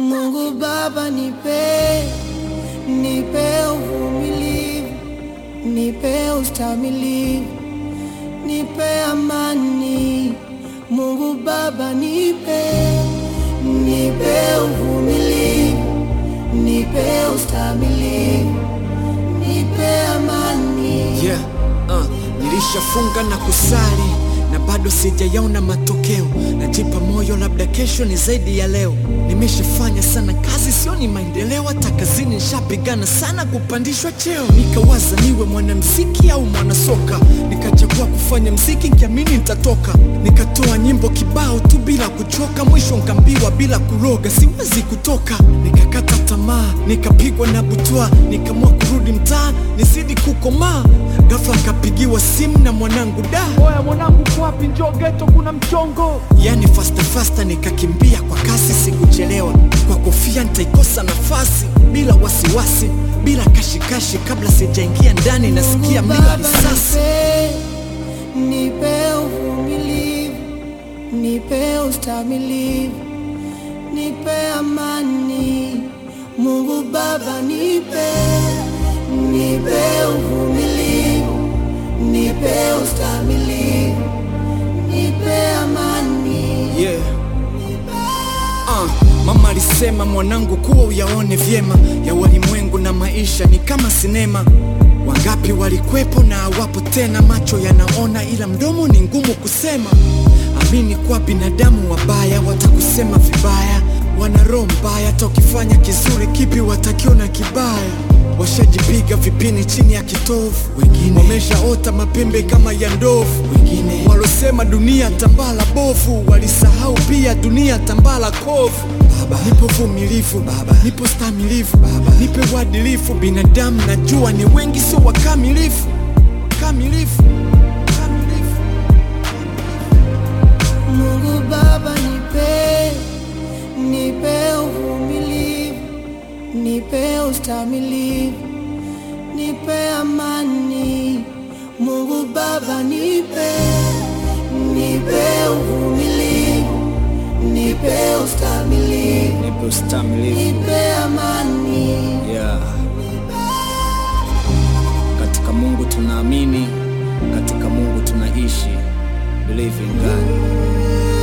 Mungu Baba, nipe nipe uvumilivu, nipe ustamilivu, nipe amani. Mungu Baba, nipe nipe uvumilivu, nipe ustamilivu, nipe amani. Yeah, uh, nilishafunga na kusali na bado sijayaona matokeo. Najipa moyo, labda kesho ni zaidi ya leo. Nimeshafanya sana kazi, sioni maendeleo. Hata kazini nishapigana sana kupandishwa cheo. Nikawaza niwe mwanamziki au mwanasoka, nikachagua kufanya mziki nkiamini nitatoka. Nikatoa nyimbo kibao tu bila kuchoka, mwisho nkambiwa bila kuroga siwezi kutoka. Nikakata tamaa, nikapigwa na butwa, nikamua kurudi mtaa nizidi kukomaa. Ghafla nkapigiwa simu na mwanangu da Oya mwanangu, kwapi? Njoo geto, kuna mchongo. yani fasta fasta, nikakimbia kwa kasi, sikuchelewa. Kwa kofia nitaikosa nafasi, bila wasiwasi, bila kashikashi. Kabla sijaingia ndani, nasikia Mungu mlio wa Baba, risasi. nipe nipe uvumilivu, nipe ustamilivu, nipe amani. Mungu Baba, nipe nipe uvumilivu, nipe ustamilivu, nipe amani. Yeah. Uh, mama alisema mwanangu, kuwa uyaone vyema ya walimwengu na maisha ni kama sinema. Wangapi walikwepo na hawapo tena, macho yanaona ila mdomo ni ngumu kusema. Amini kwa binadamu wabaya watakusema vibaya, wana roho mbaya, hata ukifanya kizuri kipi watakiona kibaya. Washajipiga vipini chini ya kitovu, wengine wameshaota mapembe kama ya ndovu, wengine walosema dunia tambala bovu, walisahau pia dunia tambala kovu. Baba, nipo vumilivu baba, nipo stamilivu baba, nipe uadilifu. Binadamu najua ni wengi, sio wakamilifu kamilifu kamilifu. Mungu Baba, nipe nipe uvumilivu, nipe ustamilivu, nipe amani. Mungu Baba, nipe nipe uvumilivu, nipe ustamilivu, Nipe ustamilivu nipe amani. yeah. Katika Mungu tunaamini, katika Mungu tunaishi. Believe in God.